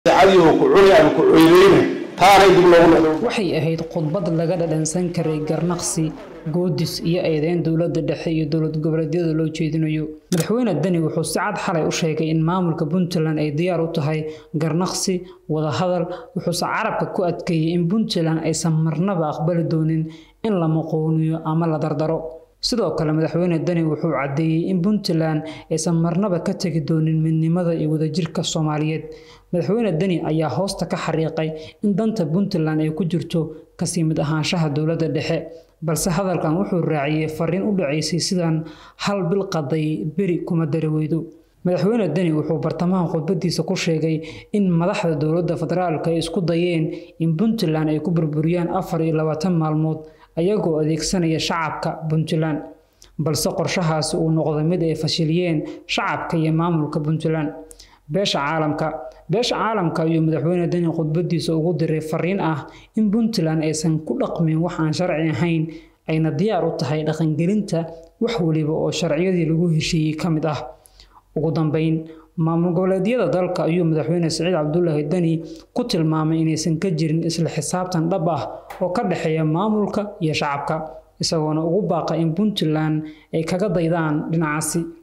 cadiyo ku cuni ama ku coydeyna taanay dib loogu noqdo waxay ahayd khudbad laga dhadhansan karay garnaqsi goodis iyo eedeyn dowladda dhexe iyo dowlad goboleedyada loo jeedinayo madaxweyne deni wuxuu si cad xalay u sheegay in maamulka puntland ay diyaar u tahay garnaqsi wadahadal wuxuuse carabka ku adkeeyey in puntland aysan marnaba aqbali doonin in la maqooniyo ama la dardaro sidoo kale madaxweyne deni wuxuu caddeeyey in puntland aysan marnaba ka tegi doonin midnimada iyo wadajirka soomaaliyeed madaxweyne deni ayaa hoosta ka xariiqay in danta puntland ay ku jirto kasii mid ahaanshaha dowladda dhexe balse hadalkan wuxuu raaciyey fariin u dhacaysay sidaan hal bil qaday beri kuma dari weydo madaxweyne deni wuxuu bartamaha khudbadiisa ku sheegay in madaxda dowladda federaalka ay isku dayeen in puntland ay ku burburiyaan afar iyo labaatan maalmood ayagoo adeegsanaya shacabka puntland balse qorshahaasi uu noqday mid ay fashiliyeen shacabka iyo maamulka puntland beesha caalamka beesha caalamka ayuu madaxweyne deni khudbadiisa ugu diray fariin ah in puntland aysan ku dhaqmin wax aan sharci ahayn ayna diyaar u tahay dhaqangelinta wax weliba oo sharciyadii lagu heshiiyey ka mid ah ugu dambeyn maamul goboleedyada dalka ayuu madaxweyne siciid cabdulaahi deni ku tilmaamay inaysan ka jirin isla xisaabtan dhab ah oo ka dhexeeya maamulka iyo shacabka isagoona ugu baaqa in puntland ay kaga daydaan dhinacaasi